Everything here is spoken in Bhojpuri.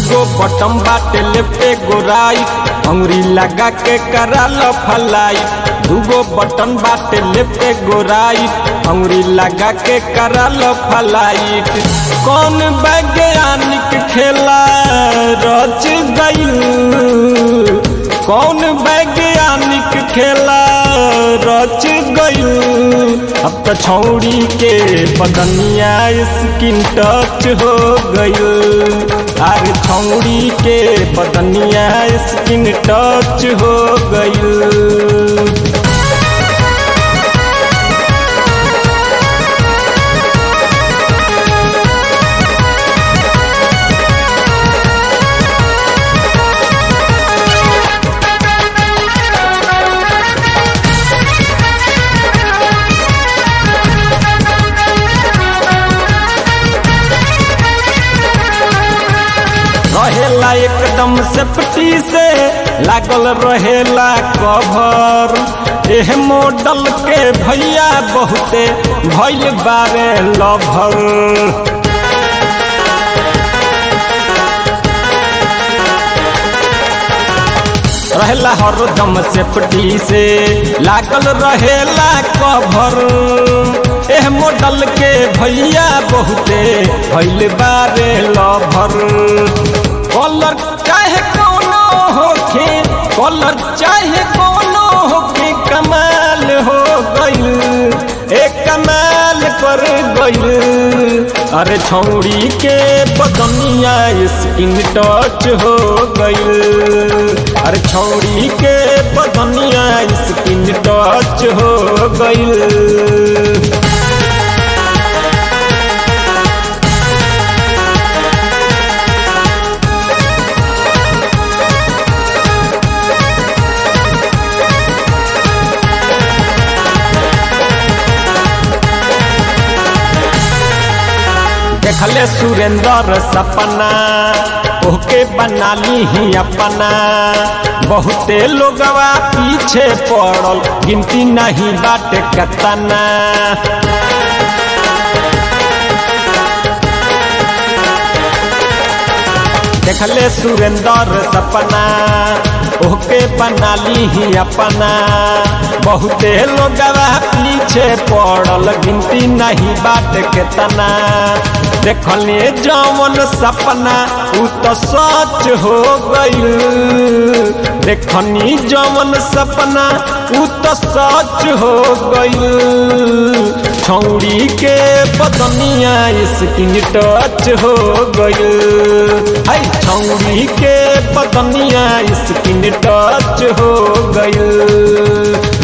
दूगो बटम बाटे लेफ्टे गोराई अंगुरी लगा के करा लो फलाई दूगो बटन बाटे लेफ्टे गोराई अंगुरी लगा के करा लो फलाइट कौन वैज्ञानिक खेला रच गई कौन वैज्ञानिक खेला रच गई अब तो छौड़ी के बदनिया स्किन टच हो गई अरे छौड़ी के बदनिया स्किन टच हो गई रहेला एकदम सेफ्टी से लागल रहेला कवर एह मॉडल के भैया बहुते भैल बारे लभर रहेला हरदम सेफ्टी से लागल रहेला कवर एह मॉडल के भैया बहुते भैल बारे लभर कलर चाहे कोनो होखे कलर चाहे कोनो होखे कमाल हो गइल एक कमाल कर गइल अरे छौड़ी के बदनिया स्किन टच हो गइल अरे छौड़ी के बदनिया स्किन टच हो गइल देखले सुरेंद्र सपना ओके बना ली ही अपना बहुते लोगवा पीछे पड़ल गिनती नहीं बाटे कतना देखले सुरेंद्र सपना ओके बना ली ही अपना बहुते लोगवा पीछे पड़ल गिनती नहीं बाट केतना देखले जवन सपना उ तो सच हो गई देखनी जवन सपना उ तो सच हो गई छौड़ी के बदनिया स्किन टच हो गई है छौड़ी के बदनिया स्किन टच हो गई